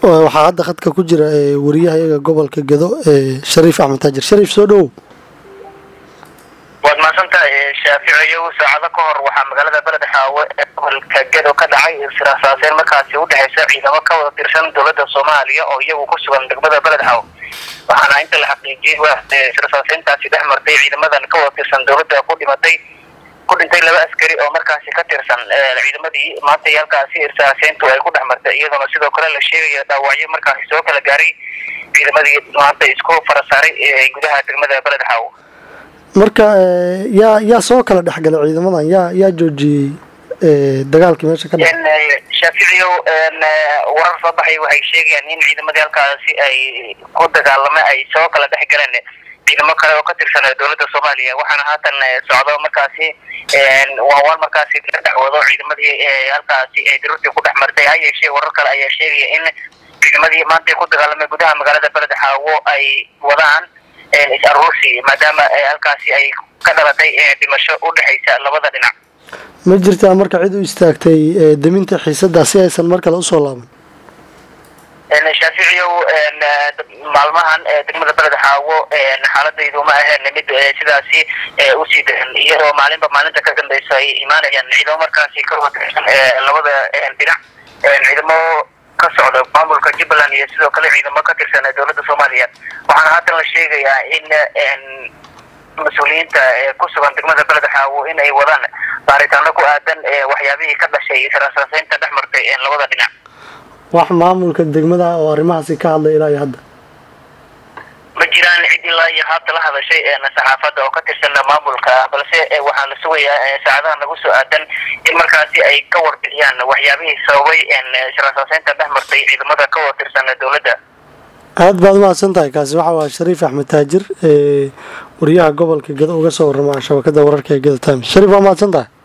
waxaa hadda khadka ku jira wariyaha iyaga gobolka gado shariif axmed taajir shariif soo dhowow waad mahadsantahay shaaficiyow saacado ka hor waxaa magaalada beled xaawe ee gobolka gedo ka dhacay israasaaseen markaasi udhexeysa ciidamo ka wada tirsan dowladda soomaaliya oo iyagu ku sugan degmada beled xaawe waxaana inta la xaqiijiyey israsaaseyntaasi dhex martay ciidamadan ka wada tirsan dowladda ku dhimatay ku dhintay laba askari oo markaasi ka tirsan ciidamadii maanta halkaasi israaseyntu ay ku dhex martay iyadoona sidoo kale la sheegaya dhaawacyo markaasi soo kala gaaray ciidamadii maanta isku farasaaray ee gudaha degmada beled xaawe marka yaa yaa soo kala dhexgalay ciidamadan yaa yaa joojiyey dagaalkii meesha ka dhacay shaaficiyow warar soo baxay waxay sheegayaan in ciidamadii halkaasi ay ku dagaalamay ay soo kala dhex galeen ciidamo kale oo ka tirsan dowladda soomaaliya waxaana haatan socdo markaasi waawaan markaasi la dhexwado ciidamadii halkaasi ay daruurtii ku dhex martay ha yeeshee warar kale ayaa sheegaya in ciidamadii maanta ku dagaalamay gudaha magaalada beled xaawo ay wadaan is aruursi maadaama halkaasi ay ka dhalatay dhimasho u dhexaysa labada dhinac ma jirtaa marka cid u istaagtay deminta xiisaddaa si aysan mar kale usoo laaban shaaficiyow maalmahan degmada beled xaawo xaaladaydu ma aheen mid sidaasi usii daran iyadoo maalinba maalinta ka dambeysa ay imaanayaan ciidamo markaasi ka watirsan labada dhinac ciidamo ka socda maamulka jubbaland iyo sidoo kale ciidamo ka tirsan dowladda soomaaliya waxaana haatan la sheegayaa in mas-uuliyiinta ku sugan degmada beled xaawo in ay wadaan baaritaano ku aadan waxyaabihii ka dhashay israasaaseynta dhex martay labada dhinac wax maamulka degmada oo arrimahaasi ka hadlay ilaa iyo hadda ma jiraan cid ilaa iyo haabta la hadashay saxaafadda oo ka tirsan maamulka balse waxaa la sugayaa saacadaha nagu soo aadan in markaasi ay ka warbixiyaan waxyaabihii sababay israasaaseynta dhex martay ciidamada ka wada tirsan dowladda aada baad umahadsan tahay kaasi waxa waa shariif axmed taajir wariyaha gobolka gado uga soo warrama shabakada wararka ee gado times shariif waa mahadsan tahay